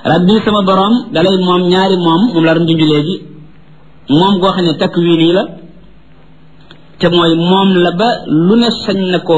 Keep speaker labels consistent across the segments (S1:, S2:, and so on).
S1: rabbi sama borom dalay moom ñaari moom moom la doon junj léegi moom goo xam ne takwiin yi la te mooy moom la ba lu ne sañ na ko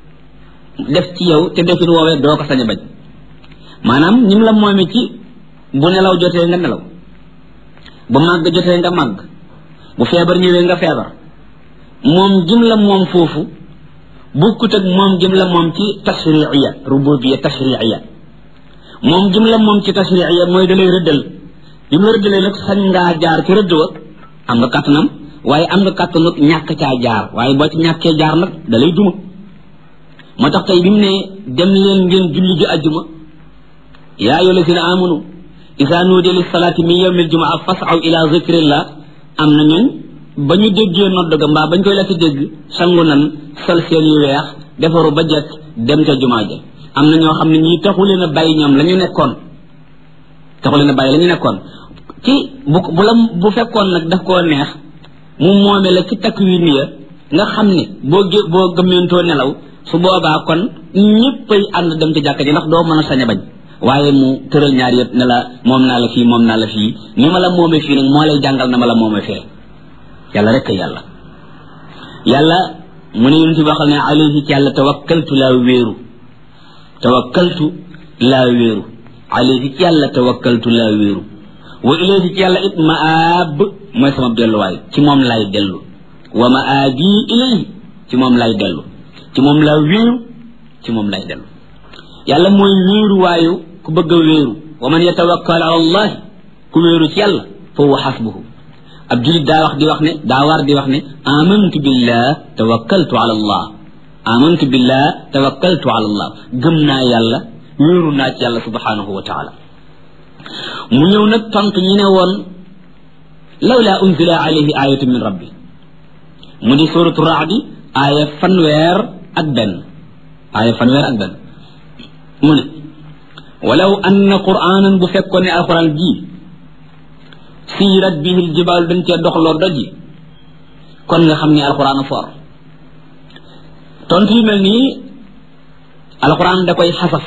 S1: def ci yow te defin woowee doo ko sañ a bañ maanaam ñim la moome ci bu nelaw jotee nga nelaw bu màgg jotee nga màgg bu feebar ñëwee nga feebar moom jim la moom foofu bukkut ak moom jim la moom ci tashriiya rububiya tashriiya moom jim la moom ci tashriiya mooy dalay rëddal bi mu rëddalee nag sañ ngaa jaar ci rëdd wa am nga kàttanam waaye am nga kàttanu ñàkk caa jaar waaye boo ci ñàkkee jaar nag dalay duma moo tax tey bi mu ne dem leen ngeen julli ji ajjuma yaa ayyuha allazina amanu isa nuudiya lis salaati min yawmi aljumaa fasaw ila zikrillah am na ñun ba ñu déggee nodd ga mbaa bañ koy la ci dégg sangu nan sol seen yu weex defaru ba jekk dem ca jumaa ja am na ñoo xam ne ñii taxu leen a bàyyi ñoom la ñu nekkoon taxu leen a bàyyi la ñu nekkoon ci bu bu la bu fekkoon nag daf koo neex mu moome la ci takk wi niya nga xam ne boo gé boo gëmmentoo nelaw su boobaa kon ñëppay ànd dem ci jàkka ji ndax doo mën a sañ a bañ waaye mu tëral ñaar yëpp ne la moom naa la fii moom naa la fii ni ma la moome fii nag moo lay jàngal na ma la moome fee yàlla rek yàlla yàlla mu ne yonent bi waxal ne alayhi ci yàlla tawakkaltu laa wéeru tawakkaltu laa wéeru alayhi ci yàlla tawakkaltu laa wéeru wa ilayhi ci yàlla it maab mooy sama delluwaay ci moom laay dellu wa maabi ilayhi ci moom laay dellu ci moom laa wéeru ci moom laay dellu yàlla mooy wéeru waayu ku bëgg a wéeru wa man yatawakkal ala allah ku wéeru ci yàlla fa huwa xasbuhu ab julit daa wax di wax ne daa war di wax ne amantu billah tawakkaltu ala allah amantu billah tawakkaltu ala allah gëm naa yàlla wéeru naa ci yàlla subhanahu wa taala mu ñëw nag tontu ñi ne woon lawla unzila alayhi ayatu min rabbi mu di suratu raadi aaya fanweer ak benn aaya fanweer ak benn mu ne walaw anna qur'anan bu fekkoon ne alquran ji siirat bihi aljibaal dañ cee doxloo doj yi kon nga xam ne alquran for tontu yu mel nii alquran da koy xasaf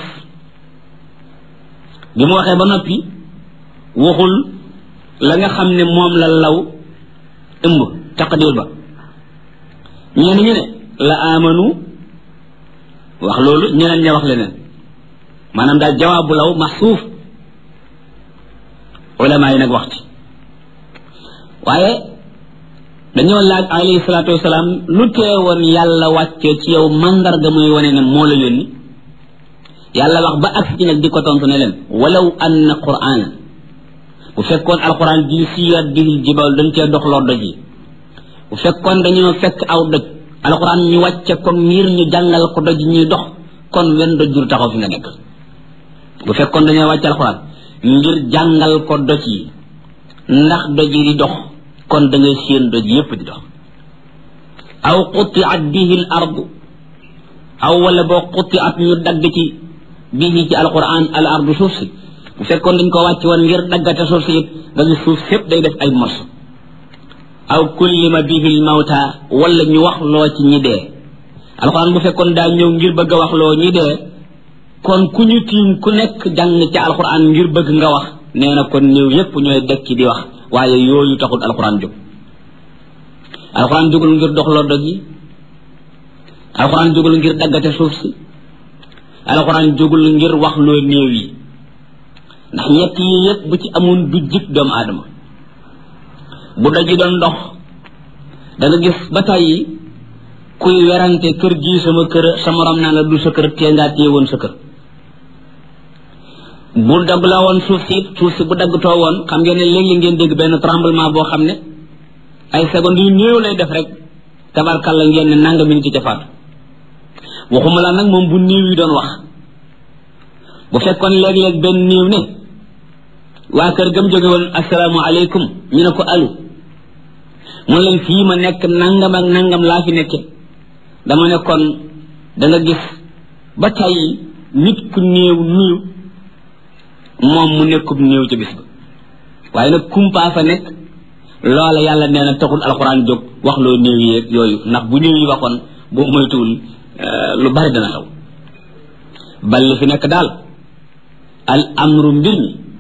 S1: bi mu waxee ba noppi waxul la nga xam ne moom la law ëmb taqdir ba ñeen ñu ne la amanu wax loolu ñeneen ña wax leneen maanaam daal jawaabu law maxsuuf ulama yi nag wax ci waaye dañoo laaj alayhi salaatu wasalaam lu teewoon yàlla wàccee ci yow mandarga muy wane ne moo la yónni yàlla wax ba ak ci nag di ko tontu ne leen walaw anna qur'ana bu fekkoon alquran ji siirat bihil jibal dañ cee doxloo doj yi bu fekkoon dañoo fekk aw doj alquran ñu wàcce ko ngir ñu jàngal ko doj ñuy dox kon wenn doj jur taxaw fi nga nekk bu fekkoon dañoo wàcce alquran ngir jàngal ko doj yi ndax doj yi di dox kon da ngay séen doj yépp di dox aw qutiat bihi l ardu aw wala boo qutiat ñu dagg ci bihi ci alquran al ardu suuf si bu fekkoon dañ ko wàcc woon ngir daggate suuf si it nga gis suuf sépp day def ay morso aw kullima bihi l mawta wala ñu wax loo ci ñi dee alquran bu fekkoon daa ñëw ngir bëgg a wax loo ñi dee kon ku ñu tiim ku nekk jàng ca alquran ngir bëgg nga wax nee na kon néew yépp ñooy dekki di wax waaye yooyu taxul alquran jóg alquran jógul ngir doxloo doj yi alquran jógul ngir daggate suuf si alquran jógul ngir wax loo néew yi ndax ñett yi yépp bu ci amoon du jik doomu aadama bu doj yi doon dox da nga gis ba tàyyi kuy werante kër gii sama kër sa morom naa la du sa kër tee ngaa téye woon sa kër bu dagg la woon suuf si suuf si bu daggtoo woon xam ngeen ne léegi ngeen dégg benn tremblement boo xam ne ay secondes yu néew lay def rek tabarkalla ngeen ne nanga minute ca faatu waxuma la nag moom bu néew yi doon wax bu fekkoon léeg-léeg benn néew ne waa kër gam jóge woon asalaamaaleykum ñu ne ko alu mun leen fii ma nekk nangam ak nangam laa fi nekke dama ne kon da nga gis ba tey nit ku néew néew moom mu nekkub néew ca bis ba waaye nag kumpaa fa nekk loola yàlla nee na taxul alxuraan jóg wax loo néew yeeg yooyu ndax bu néew yi waxoon boo moytuwul lu bari dana xew bal li fi nekk daal al amru mbir mi